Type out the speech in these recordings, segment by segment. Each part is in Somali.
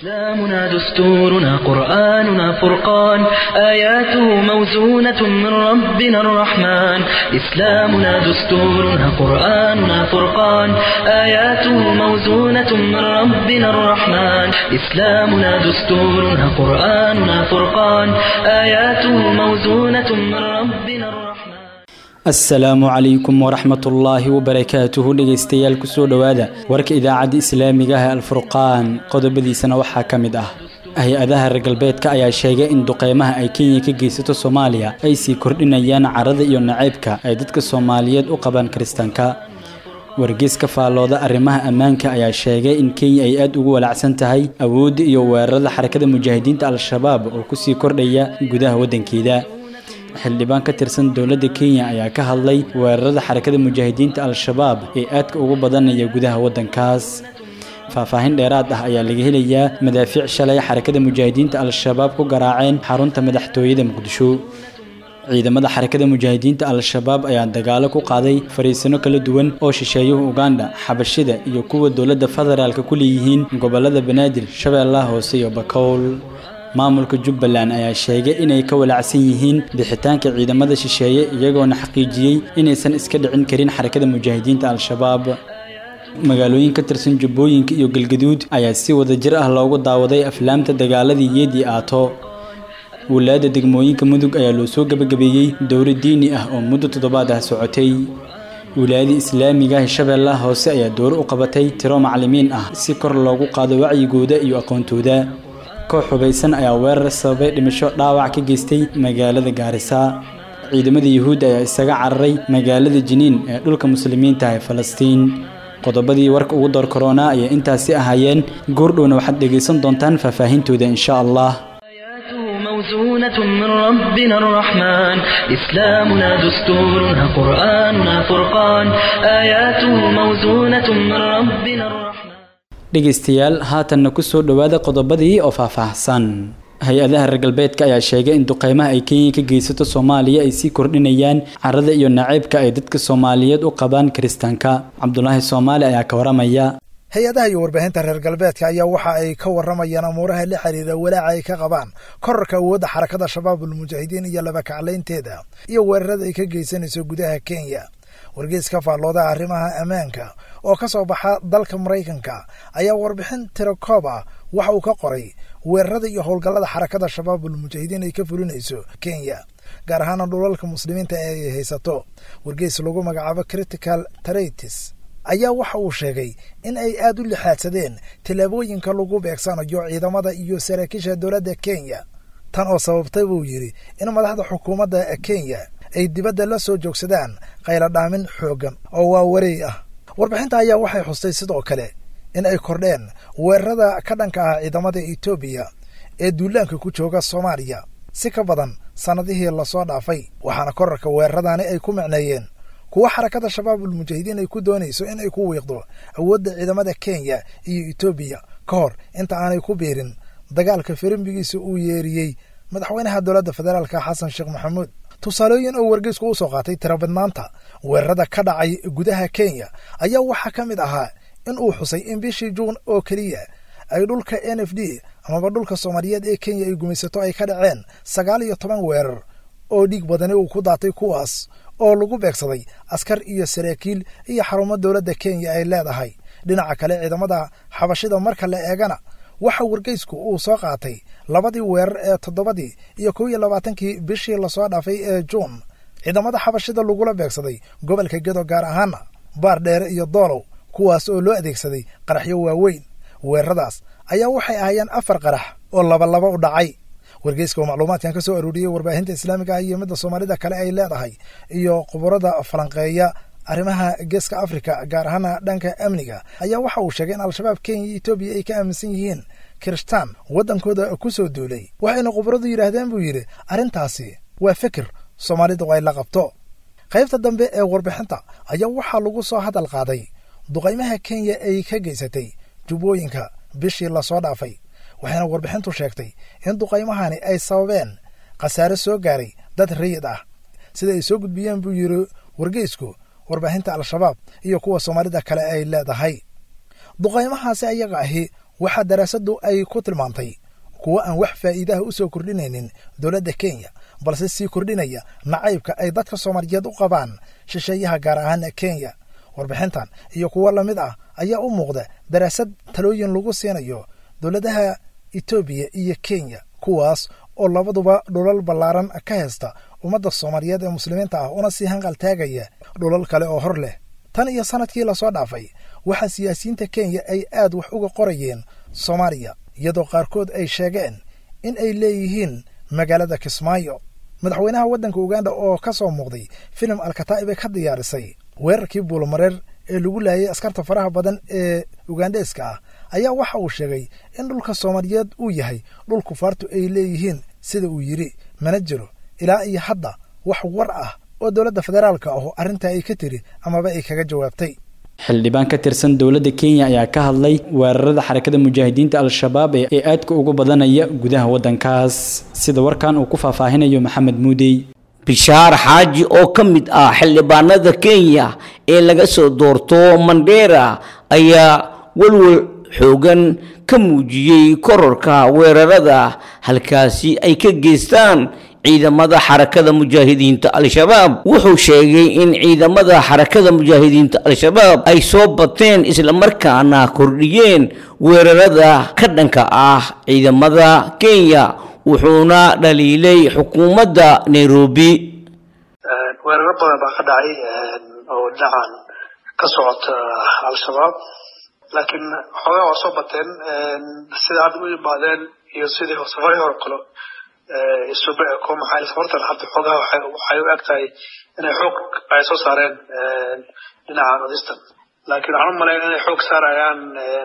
إسلامنا دستورنا قرآننا فرقان آياته موزونة من ربنا الرحمن إسلامنا دستورنا قرآننا فرقان آياته موزونة من ربنا الرحمن إسلامنا دستورنا قرآننا فرقان آياته موزونة من ربنا الرحمن asalaamu calaykum waraxmatullaahi wabarakaatuhu dhegaystayaal kusoo dhowaada warka idaacadda islaamiga ah alfurqaan qodobadiisana waxaa ka mid ah hay-adaha reer galbeedka ayaa sheegay in duqeymaha ay kenya ka geysato soomaaliya ay sii kordhinayaan carada iyo naceybka ay dadka soomaaliyeed u qabaan kiristaanka wargeys ka faallooda arrimaha ammaanka ayaa sheegay in kenya ay aad ugu walacsan tahay awoodda iyo weerarada xarakada mujaahidiinta al-shabaab oo kusii kordhaya gudaha waddankeeda xildhibaan ka tirsan dowladda kenya ayaa ka hadlay weerarada xarakada mujaahidiinta al-shabaab ee aadka ugu badanaya gudaha waddankaas faahfaahin dheeraad ah ayaa laga helayaa madaafiic shalay xarakada mujaahidiinta al-shabaab ku garaaceen xarunta madaxtooyada muqdisho ciidamada xarakada mujaahidiinta al-shabaab ayaa dagaalo ku qaaday fariisano kala duwan oo shisheeyuhu uganda xabashida iyo kuwa dowladda federaalka ku leeyihiin gobolada banaadir shabeellaha hoose iyo bakowl maamulka jubbaland ayaa sheegay inay ka walacsan yihiin bixitaanka ciidamada shisheeye iyagoona xaqiijiyey inaysan iska dhicin karin xarakada mujaahidiinta al-shabaab magaalooyin ka tirsan jubbooyinka iyo galgaduud ayaa si wada jir ah loogu daawaday aflaamta dagaaladii yeedii aato walaada degmooyinka mudug ayaa loo soo gebagabeeyey dowro diini ah oo muddo toddobaad ah socotay wilaayada islaamiga ah shabeellaha hoose ayaa dowro u qabatay tiro macalimiin ah si kor loogu qaado wacyigooda iyo aqoontooda koox hubaysan ayaa weerar sababay dhimasho dhaawac ka geystay magaalada gaarisa ciidamada yuhuudda ayaa isaga cararay magaalada jiniin ee dhulka muslimiinta ee falastiin qodobadii warka ugu door koronaa ayay intaasi ahaayeen goordhowna waxaad dhegaysan doontaan faahfaahintooda insha allah موزونة من ربنا الرحمن إسلامنا دستورنا قرآننا فرقان آياته موزونة من ربنا الرحمن dhegaystayaal haatanna ku soo dhowaada qodobadii oo faahfaahsan hay-adaha reer galbeedka ayaa sheegay in duqeymaha ay kenya ka geysato soomaaliya ay sii kordhinayaan carada iyo naceybka ay dadka soomaaliyeed u qabaan kiristaanka cabdulaahi soomaali ayaa ka waramaya hay-adaha iyo warbaahinta reer galbeedka ayaa waxa ay ka waramayaan amuuraha la xiriira walaaca ay ka qabaan korarka awoodda xarakada shabaabul mujaahidiin iyo labakaclaynteeda iyo weerarada ay ka geysanayso gudaha kenya wargeys ka faallooda arrimaha ammaanka oo ka soo baxa dalka maraykanka ayaa warbixin tirakoob ah waxa uu ka qoray weerarada iyo howlgallada xarakada shabaabul mujaahidiin ay ka fulinayso kenya gaar ahaana dhulalka muslimiinta ee ay haysato wargeys lagu magacaabo critical tratis ayaa waxa uu sheegay in ay aad u lixaadsadeen tallaabooyinka lagu beegsanayo ciidamada iyo saraakiisha dowladda kenya tan oo sababtay buu yidhi in madaxda xukuumadda kenya ay dibadda la soo joogsadaan qayladhaamin xooggan oo waa wareey ah warbixinta ayaa waxay xustay sidoo kale in ay kordheen weerarada ka dhanka ah ciidamada etoobiya ee duulaanka ku jooga soomaaliya si ka badan sannadihii lasoo dhaafay waxaana korarka weeraradaani ay ku micneeyeen kuwa xarakada shabaabul mujaahidiin ay ku doonayso in ay ku wiiqdo awoodda ciidamada kenya iyo etoobiya ka hor inta aanay ku biirin dagaalka firimbigiisa uu yeeriyey madaxweynaha dowladda federaalka xasan sheekh maxamuud tusaalooyin oo wargeysku u soo qaatay tirabadnaanta weerarada ka dhacay gudaha kenya ayaa waxaa ka mid ahaa in uu xusay in bishii juun oo keliya ay dhulka n f d amaba dhulka soomaaliyeed ee kenya ay gumaysato ay ka dhaceen sagaal iyo toban weerar oo dhiig badani uu ku daatay kuwaas oo lagu beegsaday askar iyo saraakiil iyo xarumo dowladda kenya ay leedahay dhinaca kale ciidamada xabashida marka la eegana waxa wargeysku uu soo qaatay labadii weerar ee toddobadii iyo kow iyo labaatankii bishii lasoo dhaafay ee juun ciidamada xabashida lagula beegsaday gobolka gedo gaar ahaana baar dheere iyo doolow kuwaas oo loo adeegsaday qaraxyo waaweyn weeraradaas ayaa waxay ahaayeen afar qarax oo labalaba u dhacay wargeyska oo macluumaadkan ka soo arooriyey warbaahinta islaamiga ah iyo midda soomaalida kale ay leedahay iyo khuburada falanqeeya arrimaha geeska afrika gaar ahaana dhanka amniga ayaa waxa uu sheegay in al-shabaab kenya iyo etoobiya ay ka aaminsan yihiin kirishtaan waddankooda ku soo duulay waxayna khuburadu yidhaahdeen buu yidhi arrintaasi waa fikir soomaalidu ay la qabto qaybta dambe ee warbixinta ayaa waxaa lagu soo hadal qaaday duqaymaha kenya ay ka geysatay jubbooyinka bishii lasoo dhaafay waxayna warbixintu sheegtay in duqaymahani ay sababeen khasaare soo gaaray dad rayid ah sida ay soo gudbiyeen buu yidhi wargeysku warbaahinta al-shabaab iyo kuwa soomaalida kale ay leedahay duqaymahaasi ayaga ahi waxaa daraasaddu ay ku tilmaantay kuwo aan wax faa'iidaha u soo kordhinaynin dowladda kenya balse sii kordhinaya nacaybka ay dadka soomaaliyeed u qabaan shisheeyaha gaar ahaan kenya warbixintan iyo kuwo la mid ah ayaa u muuqda daraasad talooyin lagu siinayo dowladaha etoobiya iyo kenya kuwaas oo labaduba dhulal ballaaran ka haysta ummadda soomaaliyeed ee muslimiinta ah una sii hanqal taagaya dhulal kale oo hor leh tan iyo sannadkii lasoo dhaafay waxaa siyaasiyiinta kenya ay aad wax uga qorayeen soomaaliya iyadoo qaarkood ay sheegeen in ay leeyihiin magaalada kismaayo madaxweynaha waddanka uganda oo ka soo muuqday filim alkataa'ibe ka diyaarisay weerarkii buulmareer ee lagu laayay askarta faraha badan ee ugandheeska ah ayaa waxa uu sheegay in dhulka soomaaliyeed uu yahay dhul kufaartu ay leeyihiin sida uu yidhi mana jiro ilaa iyo hadda wax war ah oo dowladda federaalka ahu arrintaa ay ka tiri amaba ay kaga jawaabtay xildhibaan ka tirsan dowladda kenya ayaa ka hadlay weerarada xarakada mujaahidiinta al-shabaab ee aadka ugu badanaya gudaha waddankaas sida warkan uu ku faahfaahinayo maxamed muudey bishaar xaaji oo ka mid ah xildhibaanada kenya ee laga soo doorto mandera ayaa walwal xoogan ka muujiyey kororka weerarada halkaasi ay ka geystaan ciidamada xarakada mujaahidiinta al-shabaab wuxuu sheegay in ciidamada xarakada mujaahidiinta al-shabaab ay soo bateen islamarkaana kordhiyeen weerarada ka dhanka ah ciidamada kenya wuxuuna dhaliilay xukuumadda nairobi weeraro badan baa ka dhacay oo dhinacan ka socota al-shabaab laakiin xoogaa waa soo bateen sida hadda u yimaadeen iyo sidii safarii hore kalo isuba eko maxaa safartan hadda xoogaha waxay u eg tahay inay xoog ay soo saareen dhinacan odistan laakiin waxaan u malayn inay xoog saarayaan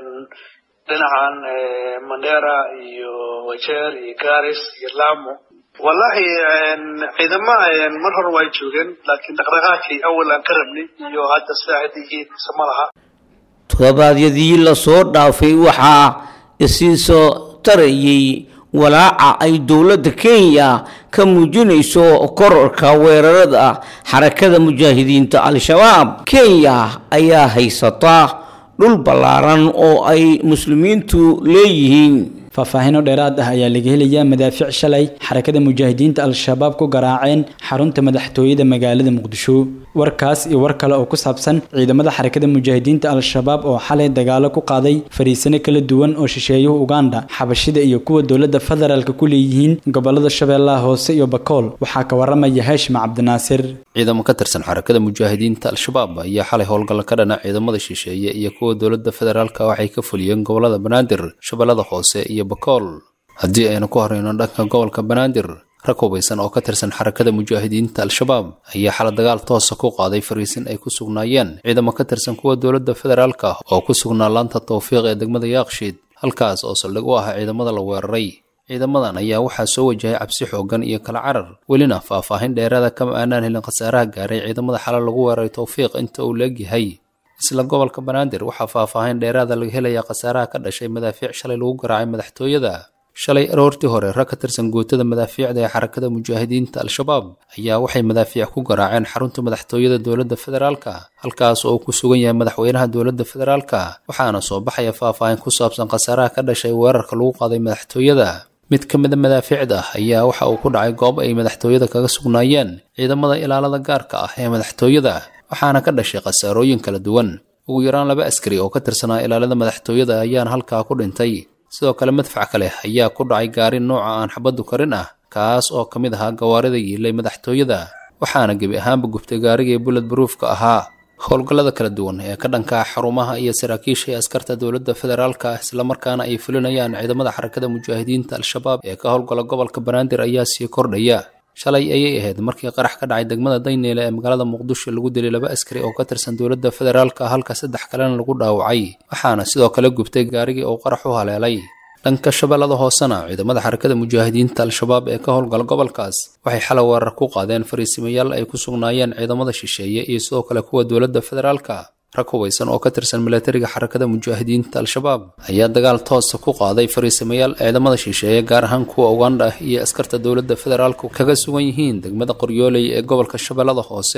dhinacan mandera iyo wajeer iyo garis iyo lamo wallahi ciidama mar hore way joogeen laakiin dhaqdhaqaaqii awal aan ka rabnay iyo hadda sidaa hadda yihiin mise ma laha todobaadyadii lasoo dhaafay waxaa isii soo tarayay walaaca ay dowladda kenya ka muujinayso kororka weerarada xarakada mujaahidiinta al-shabaab kenya ayaa haysata dhul ballaaran oo ay muslimiintu leeyihiin faahfaahino dheeraad ah ayaa laga helayaa madaafiic shalay xarakada mujaahidiinta al-shabaab ku garaaceen xarunta madaxtooyada magaalada muqdisho warkaas iyo war kale oo ku saabsan ciidamada xarakada mujaahidiinta al-shabaab oo xalay dagaalo ku qaaday fariisano kala duwan oo shisheeyuhu uganda xabashida iyo kuwa dowladda federaalka ku leeyihiin gobolada shabeellaha hoose iyo bakool waxaa ka waramaya haashim cabdinaasir ciidamo ka tirsan xarakada mujaahidiinta al-shabaab ayaa xalay howlgalla ka dhana ciidamada shisheeye iyo kuwa dowladda federaalka waxay ka fuliyeen gobolada banaadir shabeellada hoose iyo bakool haddii aynu ku horeyno dhanka gobolka banaadir rag hubaysan oo ka tirsan xarakada mujaahidiinta al-shabaab ayaa xala dagaal toosa ku qaaday fariisin ay ku sugnaayeen ciidamo ka tirsan kuwa dowladda federaalka oo ku sugnaa laanta tawfiiq ee degmada yaaqshiid halkaas oo saldhig u ah ciidamada la weeraray ciidamadan ayaa waxaa soo wajahay cabsi xoogan iyo kala carar welina faahfaahin dheeraada kama aanaan helin khasaaraha gaaray ciidamada xala lagu weeraray tawfiiq inta uu leegyahay isla gobolka banaadir waxaa faahfaahin dheeraada laga helayaa khasaaraha ka dhashay madaafiic shalay lagu garaacay madaxtooyada shalay aroortii hore rag ka tirsan gootada madaafiicda ee xarakada mujaahidiinta al-shabaab ayaa waxay madaafiic ku garaaceen xarunta madaxtooyada dowladda federaalka halkaas oo uu ku sugan yahay madaxweynaha dowladda federaalka waxaana soo baxaya faahfaahin ku saabsan khasaaraha ka dhashay weerarka lagu qaaday madaxtooyada mid ka mida madaafiicda ayaa waxa uu ku dhacay goob ay madaxtooyada kaga sugnaayeen ciidamada ilaalada gaarka ah ee madaxtooyada waxaana ka dhashay khasaarooyin kala duwan ugu yaraan laba askari oo ka tirsanaa ilaalada madaxtooyada ayaana halkaa ku dhintay sidoo kale madfac kale ayaa ku dhacay gaari nooca aan xabaddu karin ah kaas oo ka mid ahaa gawaarida yiilay madaxtooyada waxaana gebi ahaanba gubtay gaarigii bullet baruufka ahaa howlgallada kala duwan ee ka dhanka xarumaha iyo saraakiisha ee askarta dowladda federaalka islamarkaana ay fulinayaan ciidamada xarakada mujaahidiinta al-shabaab ee ka howlgala gobolka banaadir ayaa sii kordhaya shalay ayay ahayd markii qarax ka dhacay degmada dayneele ee magaalada muqdisho lagu dilay laba askari oo ka tirsan dowladda federaalka halka saddex kalena lagu dhaawacay waxaana sidoo kale gubtay gaarigii uu qarax u haleelay dhanka shabeellada hoosena ciidamada xarakada mujaahidiinta al-shabaab ee ka howlgala gobolkaas waxay xalay weerar ku qaadeen fariisimayaal ay ku sugnaayeen ciidamada shisheeye iyo sidoo kale kuwa dowladda federaalka rag hubaysan oo ka tirsan milatariga xarakada mujaahidiinta al-shabaab ayaa dagaal toosa ku qaaday fariisamayaal ciidamada shisheeye gaar ahaan kuwa uganda iyo askarta dowladda federaalku kaga sugan yihiin degmada qoryooley ee gobolka shabeellada hoose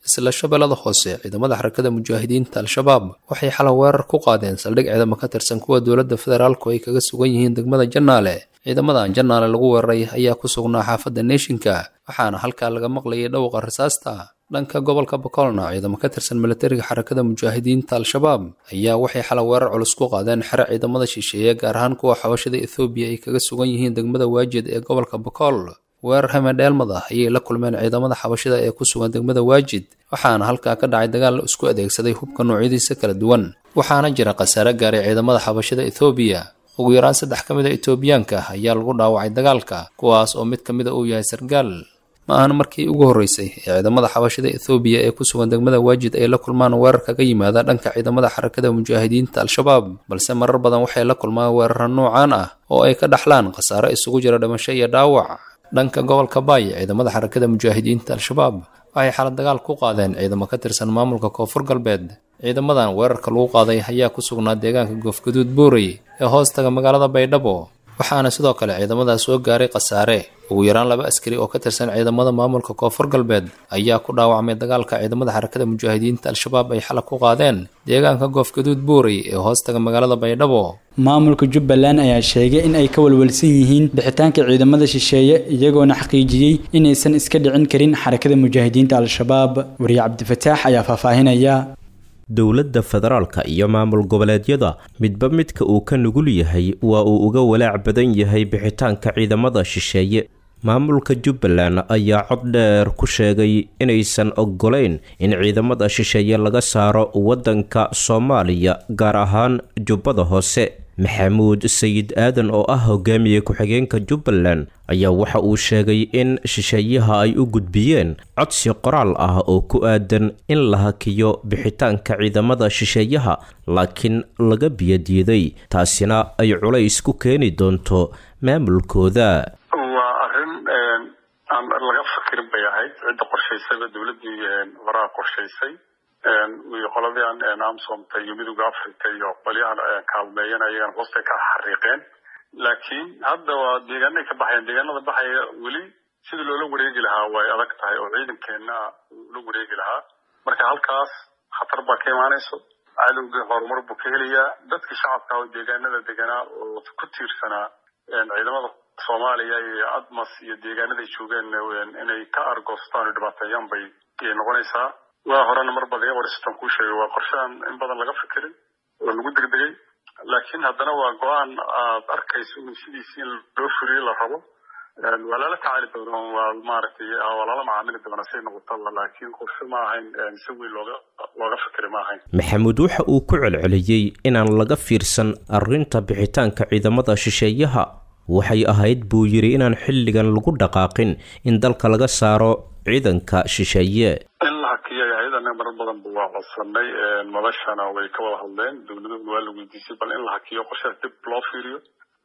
isla shabeellada hoose ciidamada xarakada mujaahidiinta al-shabaab waxay xalay weerar ku qaadeen saldhig ciidamo ka tirsan kuwa dowladda federaalku ay kaga sugan yihiin degmada jannaale ciidamadan jannaale lagu weeraray ayaa ku sugnaa xaafadda neeshinka waxaana halkaa laga maqlayay dhawqa rasaasta dhanka gobolka bakoolna ciidamo ka tirsan milatariga xarakada mujaahidiinta al-shabaab ayaa waxay xalay weerar culus ku qaadeen xero ciidamada shisheeye gaar ahaan kuwa xabashada ethoobiya ay kaga sugan yihiin degmada waajid ee gobolka bakool weerar hamedheelmad ah ayay la kulmeen ciidamada xabashida ee ku sugan degmada waajid waxaana halkaa ka dhacay dagaal la isku adeegsaday hubka noocyadiisa kala duwan waxaana jira khasaare gaaray ciidamada xabashida ethoobiya ugu yaraan saddex ka mid a etoobiyaanka ayaa lagu dhaawacay dagaalka kuwaas oo mid ka mid a uu yahay sargaal ma ahan markii ugu horreysay ee ciidamada xabashida ethoobiya ee ku sugan degmada waajid ay la kulmaan weerar kaga yimaada dhanka ciidamada xarakada mujaahidiinta al-shabaab balse marar badan waxay la kulmaan weerara noocaan ah oo ay ka dhaxlaan khasaare isugu jira dhimasho iyo dhaawac dhanka gobolka baay ciidamada xarakada mujaahidiinta al-shabaab waxay xalad dagaal ku qaadeen ciidamo ka tirsan maamulka koonfur galbeed ciidamadan weerarka lagu qaaday ayaa ku sugnaa deegaanka goofgaduud buurey ee hoostaga magaalada baydhabo waxaana sidoo kale ciidamadaas soo gaaray khasaare ugu yaraan laba askari oo ka tirsan ciidamada maamulka koonfur galbeed ayaa ku dhaawacmay dagaalka ciidamada xarakada mujaahidiinta al-shabaab ay xalab ku qaadeen deegaanka goofgaduud buurey ee hoostaga magaalada baydhabo maamulka jubbaland ayaa sheegay in ay ka walwalsan yihiin bixitaanka ciidamada shisheeye iyagoona xaqiijiyey inaysan iska dhicin karin xarakada mujaahidiinta al-shabaab wariye cabdifataax ayaa faahfaahinaya dowladda federaalka iyo maamul goboleedyada midba midka uu ka nugul yahay waa uu uga walaac badan yahay bixitaanka ciidamada shisheeye maamulka jubbaland ayaa cod dheer ku sheegay inaysan oggolayn in ciidamada shisheeye laga saaro waddanka soomaaliya gaar ahaan jubbada hoose maxamuud sayid aadan oo ah hogaamiye ku-xigeenka jubbaland ayaa waxa uu sheegay in shisheeyaha ay u gudbiyeen codsi qoraal ah oo ku aadan in la hakiyo bixitaanka ciidamada shisheeyaha laakiin laga biyadiiday taasina ay culays ku keeni doonto maamulkooda waa arrin aan laga fakirin bay ahayd cidda qorshaysayba dowladdii horaa qorshaysay iyo qoladii amsomta iyo midooda africa iyo qolyahan kaalmeeyana ayagan hoostay ka xariiqeen laakiin hadda waa deegaanay ka baxayaan deegaanada baxaya weli sidii loola wareegi lahaa way adag tahay oo ciidankeena ula wareegi lahaa marka halkaas khatar baa ka imaanayso cadowgii horumar buu ka helayaa dadkii shacabka oo deegaanada deganaa oo ku tiirsanaa ciidamada soomaaliya iyo admas iyo deegaanaday joogeen inay ka argoostaan oo dhibaateeyaan bay noqonaysaa waa horena mar badan iga waristan kuu sheegay waa qorshahan in badan laga fikirin oo lagu degdegay laakiin haddana waa go-aan aad arkayso in sidiisi in loo fuliyo la rabo waa lala tacaali doona waa maaragtay waa lala macaamili doona say noqotaba laakiin qorshe ma ahayn si weyn looga looga fikiri ma ahayn maxamuud waxa uu ku celceliyey inaan laga fiirsan arrinta bixitaanka ciidamada shisheeyaha waxay ahayd buu yidhi inaan xilligan lagu dhaqaaqin in dalka laga saaro ciidanka shisheeye in la hakiyo hay-adana marar badan ba waa codsanay madashana way ka wada hadleen dowladahuna waa la weydiisay bal in la hakiyo qorshaha dib loo fiiriyo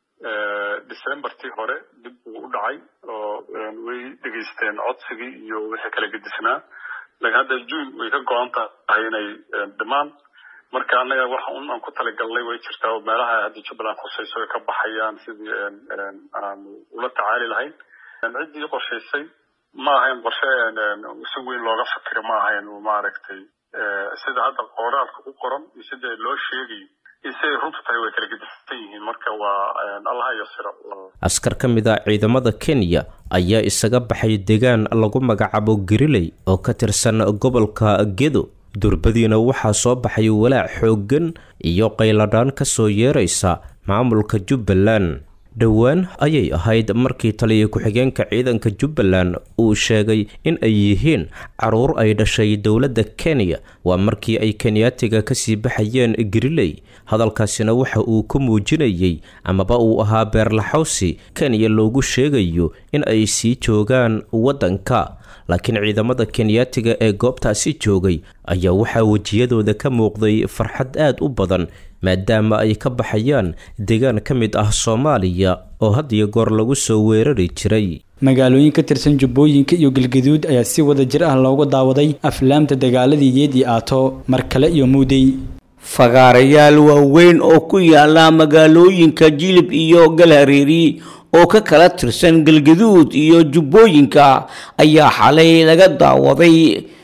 decembertii hore dib buu u dhacay oo way dhegaysteen codsigii iyo wixii kala gedisnaa laakiin hadda june way ka go-an tahay inay dhimaan marka annaga waxa un aan ku talagalnay way jirtaa oo meelaha hadda jubbaland khusayso ay ka baxayaan sidii aan ula tacaali lahayn ciddii qorshaysay ma ahayn qorshe si weyn looga fikiro ma ahayn maaragtay sida hadda qoraalka ku qoran iyo sida loo sheegayo iyo siday runtu tahay way kala gedisan yihiin marka waa allaha yasiro askar ka mid a ciidamada kenya ayaa isaga baxay deegaan lagu magacaabo gariley oo ka tirsan gobolka gedo durbadiina waxaa soo baxay walaac xooggan iyo qayladhaan ka soo yeeraysa maamulka jubbaland dhowaan ayay ahayd markii taliya ku-xigeenka ciidanka jubbaland uu sheegay in ay yihiin caruur ay dhashay dowladda kenya waa markii ay kenyaatiga kasii baxayeen gariley hadalkaasina waxa uu ku muujinayey amaba uu ahaa beerlaxawsi kenya loogu sheegayo in ay sii joogaan waddanka laakiin ciidamada kenyaatiga ee goobtaasi joogay ayaa waxaa wejiyadooda ka muuqday farxad aad u badan maadaama ay ka baxayaan deegaan ka mid ah soomaaliya oo had iyo goor lagu soo weerari jiray magaalooyin ka tirsan jubbooyinka iyo galgaduud ayaa si wada jir ah looga daawaday aflaamta dagaaladii yeedii aato mar kale iyo muudey fagaarayaal waaweyn oo ku yaala magaalooyinka jilib iyo galhareeri oo ka kala tirsan galgaduud iyo jubbooyinka ayaa xalay laga daawaday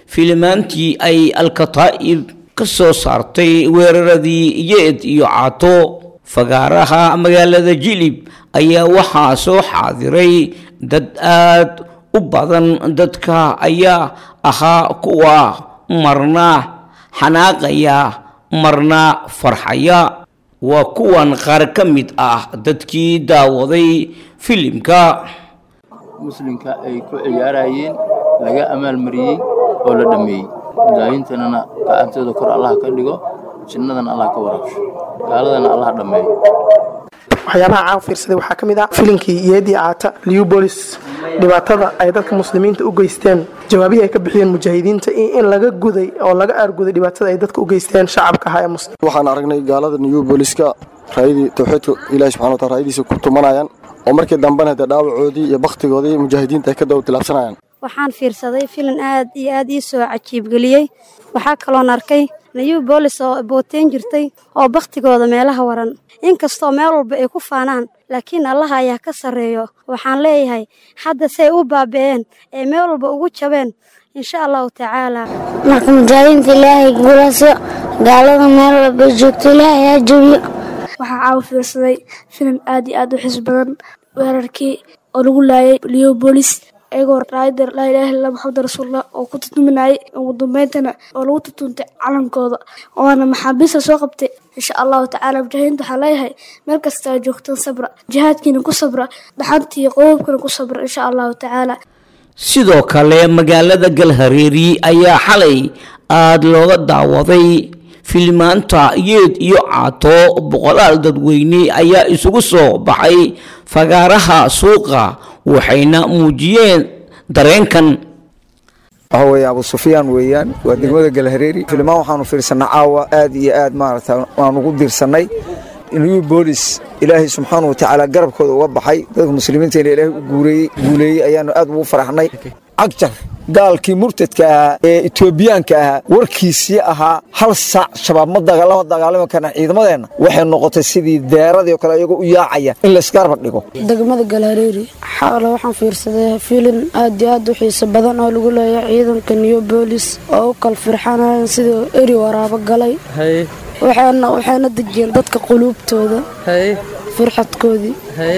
filimaantii ay alkataa'ib ka soo saartay weeraradii yeed iyo cato fagaaraha magaalada jilib ayaa waxaa soo xaadiray dad aad u badan dadka ayaa ahaa kuwa marna xanaaqaya marna farxaya waa kuwan qaar ka mid ah dadkii daawaday filimka muslimka ay ku ciyaarayeen laga amaalmariyey oo la dhammeeyey mujaahidiintanana gacantooda kor allah ka dhigo jinnadana allah ka waraabsho gaaladana allah dhammeeyo waxyaabaha caan fiirsaday waxaa ka mid ah filinkii yeedii caata liubolis dhibaatada ay dadka muslimiinta u geysteen jawaabihii ay ka bixiyeen mujaahidiinta in laga guday oo laga aarguday dhibaatada ay dadka u geysteen shacabka ahaa ee muslim waxaan aragnay gaalada new booliska raayadii tawxiidka ilaahi subxana wataala raayadiisa ku tumanayaan oo markii dambena dee dhaawacoodii iyo bakhtigoodii mujaahidiinta ay ka dawa tilaabsanayaan waxaan fiirsaday filin aad iyo aad ii soo cajiibgeliyey waxaa kaloon arkay new boolis oo booteen jirtay oo bakhtigooda meelaha waran inkastoo meel walba ay ku faanaan laakiin allaha ayaa ka sarreeyo waxaan leeyahay hadda say u baabi'een ee meel walba ugu jabeen insha allahu tacaalaa marka mujaahidiinta ilaahay guulaasyo gaalada meel walba joogto ilaahay ha jabiyo waxaa caawa fiirsaday filim aad iyo aad u xis badan weerarkii oo lagu laayay leobolis iyagoo raayadar laa ilaaha illa maxamed rasuulullah oo ku tutuminayay ugu dambayntana oo lagu tutuntay calankooda oona maxaabiista soo qabtay insha allahu tacaala mujaahidiinta waxaa leeyahay meel kasta aa joogtaan sabra jihaadkiina ku sabra dhaxantii qoobkana ku sabra insha allahu tacaala sidoo kale magaalada galhareeri ayaa xalay aada looga daawaday filimaanta yeed iyo caato boqolaal dadweyne ayaa isugu soo baxay fagaaraha suuqa waxayna muujiyeen dareenkan waxa weeye abu sufyaan weeyaan waa degmada galhareeri filimaan waxaanu fiirsanay caawa aad iyo aad maaragta waan ugu diirsanay new boolis ilaahay subxaana wa tacaala garabkooda uga baxay dadka muslimiinteena ilaahay u guureeyey guuleeyey ayaanu aad ugu faraxnay cagjar gaalkii murtadka ahaa ee etoobiyaanka ahaa warkiisii ahaa hal saac shabaab ma lama dagaalami karna ciidamadeenna waxay noqotay sidii deeradii o kale iyagoo u yaacaya in laysgarba dhigo degmada galhareeri xaala waxaan fiirsaday filin aad iyo aad u xiiso badan oo lagu leeyahay ciidanka new boolis oo u kal firxanayan sidii eri waraabo galay waxayna dejiyeen dadka quluubtooda firxadkoodii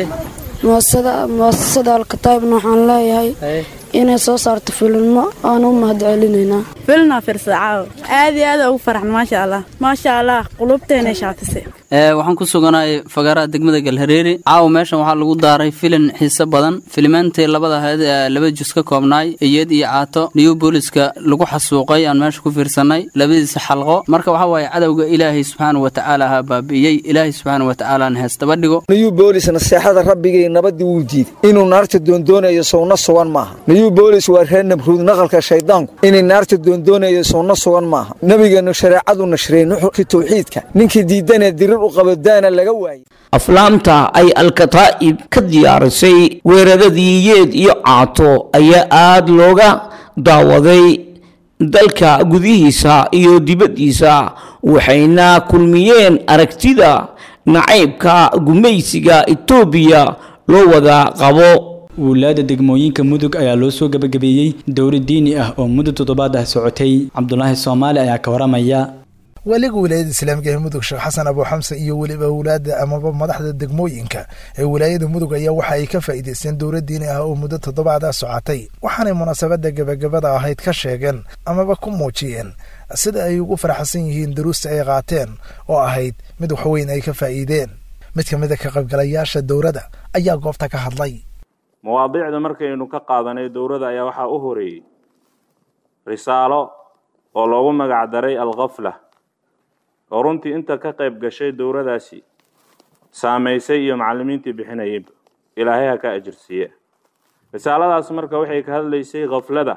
muasasada alkataybna waxaan leeyahay inay soo saarto filinmo aan u mahad celinaynaa filina firsada caawa aad iyo aad ugu faraxna maasha allah maasha allah qulubteena shaafisay waxaan ku suganahay fagaaraha degmada galhareeri caawa meeshan waxaa lagu daaray filin xiise badan filimaantii labada ahayd ee laba jus ka koobnaay iyad iyo caato new booliska lagu xasuuqay aan meesha ku fiirsanay labadiisa xalqo marka waxaa waaye cadowga ilaahay subxaana wa tacaala ha baabi'iyey ilaahay subxaana wa tacaalaana heestaba dhigo new boolis naseexada rabbigay nabadii wuu diiday inuu naarta doondoonayo sowna sugan maaha new boolis waa reer nabruud naqalka shaydaanku inay naarta doondoonayo sowna sugan maaha nebigeennu shareecadu nashreey nuxurkii tawxiidka ninkii diidanee dirir u qabadaana laga waayey aflaamta ay alkataa'ib ka diyaarisay weeraradii yeed iyo caato ayaa aada looga daawaday dalka gudihiisa iyo dibaddiisa waxayna kulmiyeen aragtida nacaybka gumaysiga etoobiya loo wada qabo wuulaada degmooyinka mudug ayaa loo soo gebagabeeyey dowlad diini ah oo muddo toddobaad ah socotay cabdulaahi soomaali ayaa ka waramaya weliga wilaayada islaamiga ee mudug sheekh xasan abu xamse iyo weliba wulaada amaba madaxda degmooyinka ee wilaayada mudug ayaa waxa ay ka faa'iidaysteen dowlad diini ah oo muddo toddobaada socotay waxaanay munaasabada gebagabada ahayd ka sheegeen amaba ku muujiyeen sida ay ugu faraxsan yihiin daruusta ay qaateen oo ahayd mid waxweyn ay ka faa'iideen mid ka mida ka qaybgalayaasha dowladda ayaa goobta ka hadlay mawaadiicda markaynu ka qaadanay dowladda ayaa waxaa u horeeyey risaalo oo loogu magac daray alkhafla oo runtii inta ka qayb gashay dowladaasi saamaysay iyo macallimiintii bixinayayba ilaahay ha ka ajirsiiye risaaladaas marka waxay ka hadlaysay khaflada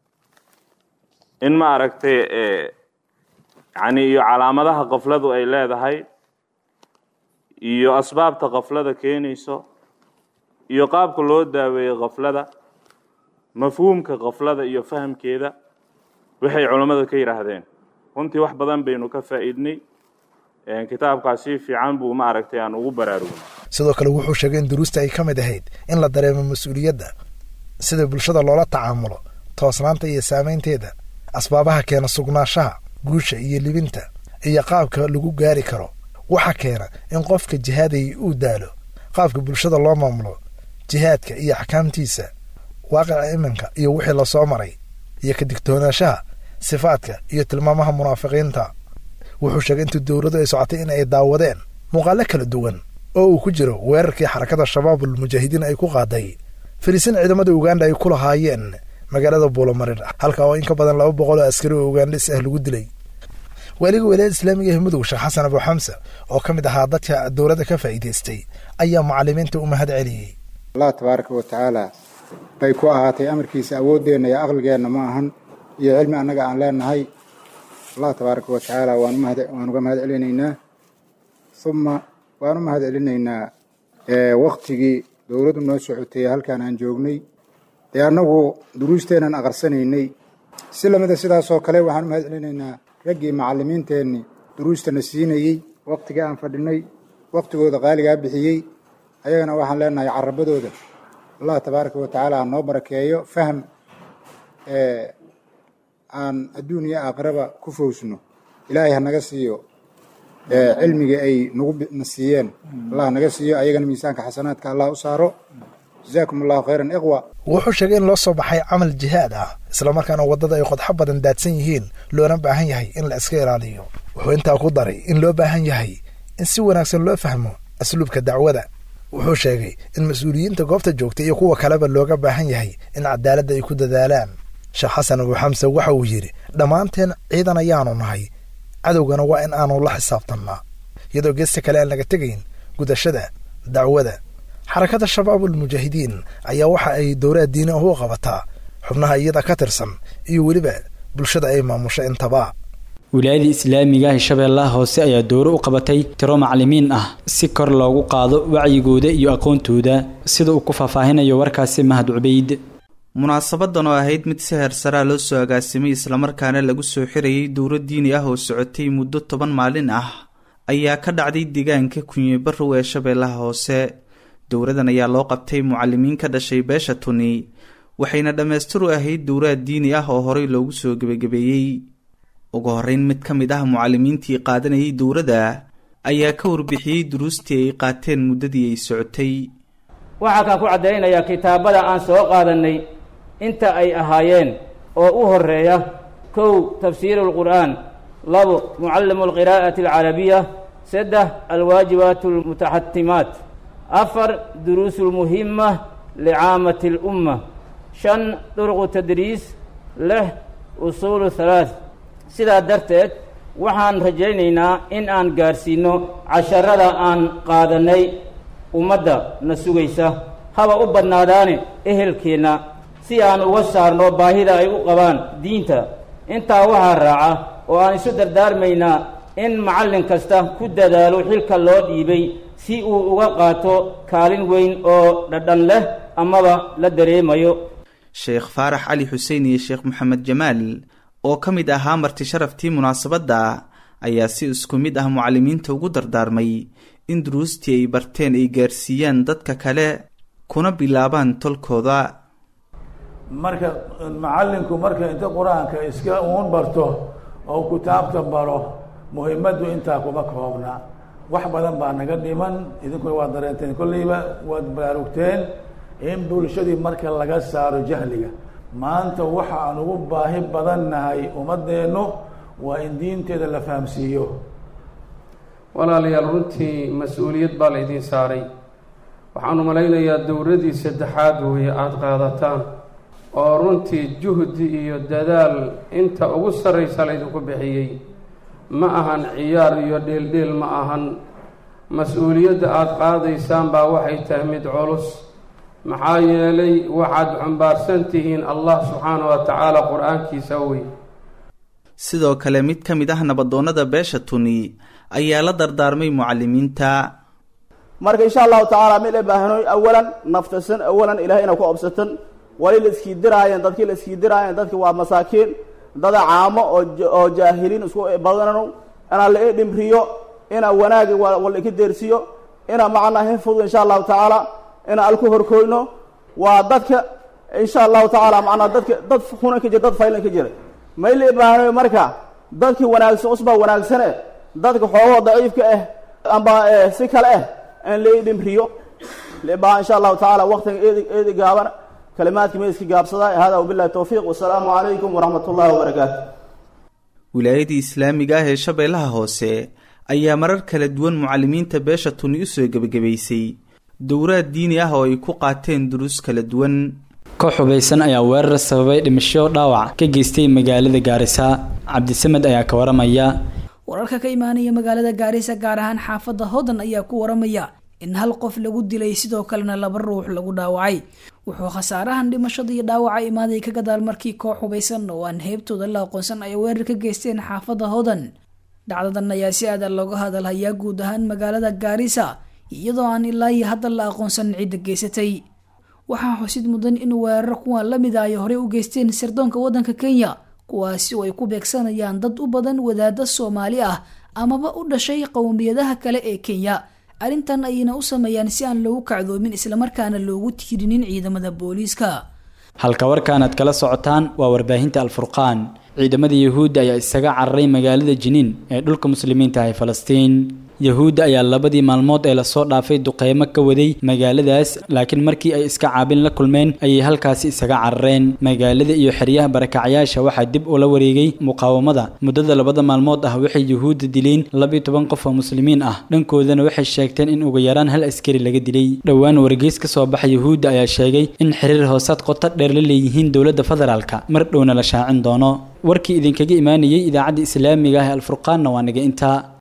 in ma aragtay yacni iyo calaamadaha khafladu ay leedahay iyo asbaabta khaflada keenayso iyo qaabka loo daaweeyey khaflada mafhuumka khaflada iyo fahamkeeda waxay culammadu ka yidhaahdeen runtii wax badan baynu ka faa'iidnay kitaabkaas si fiican buu ma aragtay aan ugu baraarugnay sidoo kale wuxuu sheegay in duruusta ay ka mid ahayd in la dareemo mas-uuliyadda sida bulshada loola tacaamulo toosnaanta iyo saamaynteeda asbaabaha keena sugnaanshaha guusha iyo libinta iyo qaabka lagu gaari karo waxa keena in qofka jihaadayay uu daalo qaabka bulshada loo maamulo jihaadka iyo axkaamtiisa waaqica iminka iyo wixii lasoo maray iyo ka digtoonaanshaha sifaadka iyo tilmaamaha munaafiqiinta wuxuu sheegay intii dowladdu ay socotay in ay daawadeen muuqaalo kala duwan oo uu ku jiro weerarkii xarakada shabaabul mujaahidiin ay ku qaaday fariisin ciidamada uganda ay ku lahaayeen magaalada buulomarir halka oo in ka badan laba boqol oo askari oo ugandhis ah lagu dilay waaliga wilaayada islaamiga ee mudug sheekh xasan abu xamse oo ka mid ahaa dadka dowladda ka faa'iidaystay ayaa mucalimiinta u mahad celiyey allah tabaaraka wa tacaala bay ku ahaatay amarkiisa awooddeenna iyo aqligeenna ma ahan iyo cilmi annaga aan leenahay allah tabaaraka wa tacaala waan uga mahad celinaynaa uma waan u mahad celinaynaa waktigii dowladdu noo socotay halkaan aan joognay ee annagu duruusteennan aqarsanaynay si lamida sidaasoo kale waxaan u mahad celinaynaa raggii macallimiinteenni duruustana siinayey waktigii aan fadhinay waktigooda qaaligaa bixiyey ayagana waxaan leenahay carabadooda allah tabaaraka wa tacaala ha noo barakeeyo faham aan adduun iyo aakhiraba ku fowsno ilaahay ha naga siiyo cilmiga ay naguna siiyeen allah naga siiyo ayagana miisaanka xasanaadka allah u saaro jazaakum allahu khayran iqwa wuxuu sheegay in loo soo baxay camal jihaad ah islamarkaana waddada ay qodxo badan daadsan yihiin loona baahan yahay in la iska ilaaliyo wuxuu intaa ku daray in loo baahan yahay in si wanaagsan loo fahmo asluubka dacwada wuxuu sheegay in mas-uuliyiinta goobta joogta iyo kuwa kaleba looga baahan yahay in cadaaladda ay ku dadaalaan sheekh xasan abu xamse waxa uu yidhi dhammaanteen ciidan ayaanu nahay cadowgana waa in aanu la xisaabtannaa iyadoo geesta kale aan laga tegayn gudashada dacwada xarakada shabaabul mujaahidiin ayaa waxa ay dowlaha diini ah u qabataa xubnaha iyada ka tirsan iyo weliba bulshada ay maamusho intaba wilaayada islaamiga ah shabeellaha hoose ayaa dowro u qabatay tiro macalimiin ah si kor loogu qaado wacyigooda iyo aqoontooda sida uu ku faahfaahinayo warkaasi mahad cubayd munaasabadan oo ahayd mid si heersaraa loo soo agaasimay islamarkaana lagu soo xirayay dowro diini ah oo socotay muddo toban maalin ah ayaa ka dhacday deegaanka kunye barrow ee shabeellaha hoose dowradan ayaa loo qabtay mucalimiin ka dhashay beesha tuni waxayna dhammaystiru ahayd dowraad diini ah oo horey loogu soo gebagabeeyey ugu horreyn mid ka mid ah mucalimiintii qaadanayay dowradda ayaa ka warbixiyey duruustii ay qaateen muddadii ay socotay waxaa kaan ku caddaynayaa kitaabada aan soo qaadannay inta ay ahaayeen oo u horreeya kow tafsiiru lqur'aan labo mucallimu alqiraa'ati alcarabiya saddex alwaajibaat almutaxatimaat afar duruusu lmuhima licaamati alumma shan durqu tadriis lix usuulu halaath sidaa darteed waxaan rajaynaynaa in aan gaadhsiinno casharada aan qaadannay ummadda na sugaysa haba u badnaadaane ehelkeenna si aan uga saarno baahida ay u qabaan diinta intaa waxaa raaca oo aan isu dardaarmaynaa in macallin kasta ku dadaalo xilka loo dhiibay si uu uga qaato kaalin weyn oo dhadhan leh amaba la dareemayo sheekh faarax cali xuseen iyo sheekh maxamed jamaal oo ka mid ahaa marti sharaftii munaasabadda ayaa si isku mid ah mucallimiinta ugu dardaarmay in duruustii ay barteen ay gaarsiiyaan dadka kale kuna bilaabaan tolkooda marka macallinku marka inta qur-aanka iska uun barto oo kitaabta baro muhimaddu intaa kuma koobna wax badan baa naga dhiman idinkuna waad dareenteen kolleyba waad baraarugteen in bulshadii marka laga saaro jahliga maanta waxa aan ugu baahi badan nahay ummaddeennu waa in diinteeda la fahamsiiyo walaalayaal runtii mas-uuliyad baa laydiin saaray waxaanu malaynayaa dowladii saddexaad weeye aada qaadataan oo runtii juhdi iyo dadaal inta ugu sarraysa laydinku bixiyey ma ahan ciyaar iyo dheeldheel ma ahan mas-uuliyadda aada qaadaysaan baa waxay tahay mid culus maxaa yeelay waxaad xumbaarsan tihiin allah subxaana wa tacaala qur-aankiisa wey sidoo kale mid ka mid ah nabadoonnada beesha tuni ayaa la dardaarmay mucallimiinta marka insha allahu tacaala mid ay baahanoy awalan naftasan awalan ilahay ina ku obsatan wali la iskii diraayeen dadkii la iskii diraayeen dadki waa masaakiin dada caamo oo oo jaahiliin isku badano inaa la i dhimriyo inaa wanaagi wala ika deersiyo inaa macnaa hinfudu insha allahu tacaala inaa alku horkoyno waa dadka insha allahu tacaala macnaa dadka dad hunan ka jira dad faylan ka jira may la ibaahnayo marka dadkii wanaagsan usbaa wanaagsane dadka xoogoo daciifka ah amba si kale ah in la dhimriyo la ibaaha insha allahu tacaala waqtiga eedi eedi gaaban kalimaadkii ma iska gaabsadaa hada wabillahi towfiiq wasalaamu calaykum waraxmat ullahi wabarakaatu wilaayadii islaamiga ah ee shabeellaha hoose ayaa marar kala duwan mucalimiinta beesha tuni u soo gebagabaysay dowraad diini ah oo ay ku qaateen duruus kala duwan koox hubaysan ayaa weerar sababay dhimasho dhaawac ka geystay magaalada gaarisa cabdisamed ayaa ka waramaya wararka ka imaanaya magaalada gaarisa gaar ahaan xaafadda hodan ayaa ku waramaya in hal qof lagu dilay sidoo kalena laba ruux lagu dhaawacay wuxuu khasaarahan dhimashada iyo dhaawaca imaaday ka gadaal markii koox hubaysan oo aan heybtooda la aqoonsan ay weerar ka geysteen xaafadda hodan dhacdadan ayaa si aadan looga hadalhayaa guud ahaan magaalada gaarisa iyadoo aan ilaa iyo hadda la aqoonsan cidda geysatay waxaa xusid mudan in weerar kuwan la mid a ay horey u geysteen sirdoonka waddanka kenya kuwaasi oo ay ku beegsanayaan dad u badan wadaada soomaali ah amaba u dhashay qowmiyadaha kale ee kenya arrintan ayayna u sameeyaan si aan loogu kacdoomin islamarkaana loogu tiirinin ciidamada booliiska halka warkaanaad kala socotaan waa warbaahinta alfurqaan ciidamada yahuudda ayaa isaga cararay magaalada jiniin ee dhulka muslimiinta ah ee falastiin yahuudda ayaa labadii maalmood ee lasoo dhaafay duqeymo ka waday magaaladaas laakiin markii ay iska caabin la kulmeen ayay halkaasi isaga carareen magaalada iyo xeryaha barakacyaasha waxaa dib ula wareegay muqaawamada muddada labada maalmood ah waxay yahuudda dileen labiyo toban qof oo muslimiin ah dhankoodana waxay sheegteen in ugu yaraan hal askari laga dilay dhowaan wargeys ka soo baxa yahuudda ayaa sheegay in xiriir hoosaad qoto dheer la leeyihiin dowladda federaalka mar dhowna la shaacin doono warkii idinkaga imaanayay idaacadda islaamiga ah ee alfurqaanna waa naga intaa